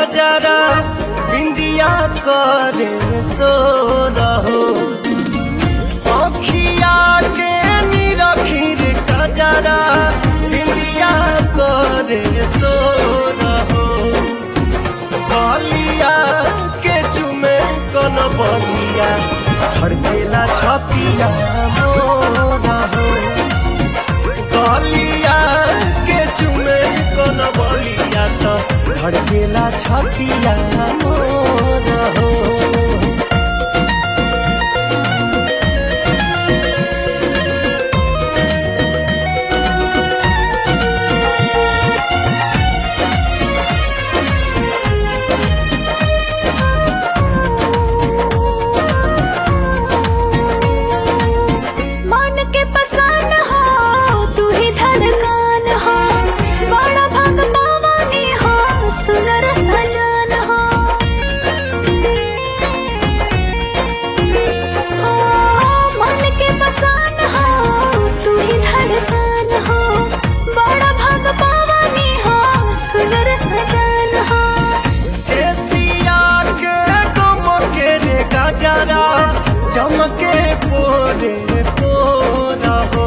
कजरा बिंदिया करे सो रहो अखिया के निरखीर कजरा बिंदिया करे सो रहो बलिया के चुमे कन बलिया धड़केला छतिया मोरा हो गलिया के चुमे कन बलिया त धड़केला छतिया मोरा हो मन के पसान हो तू ही धड़कन हो बड़ा भाग पावानी हो सुनर सजन हो हो, मन के पसान हो तू ही धड़कन हो बड़ा भाग पावानी हो सुनर सजन हो एशिया के गमके रे गजरा चमके पोरे पोरा हो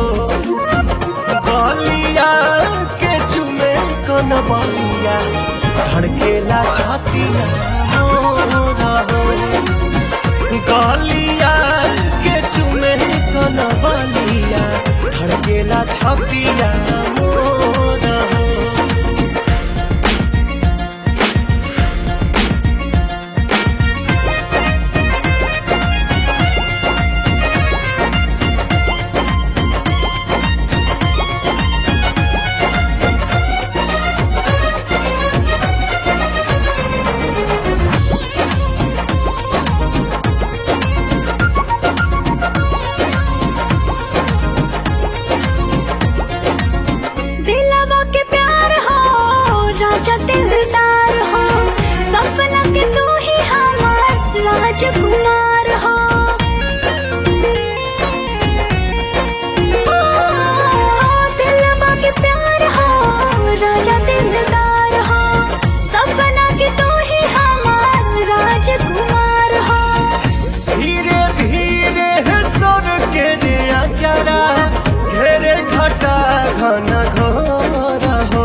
बलिया के चुमे कन बलिया धड़केला छातिया मोरा हो गलिया के चुमे कन बलिया धड़केला छतिया मोरा हो दिलवा के प्यार हो राजा दिलदार हो सपना के तू ही हमार राजकुमार हो ओ, दिलवा के प्यार हो राजा दिलदार हो सपना के तू ही हमार राजकुमार हो धीरे धीरे है सर के रे अचरा घेरे घटा घन घोर हो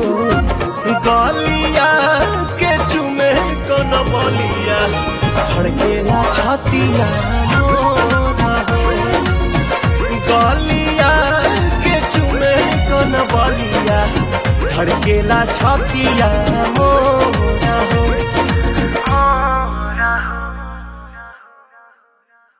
गलिया के चुमे कन बलिया धड़केला छतिया मोरा हो गलिया के चुमे कन बलिया धड़केला छतिया मोरा हो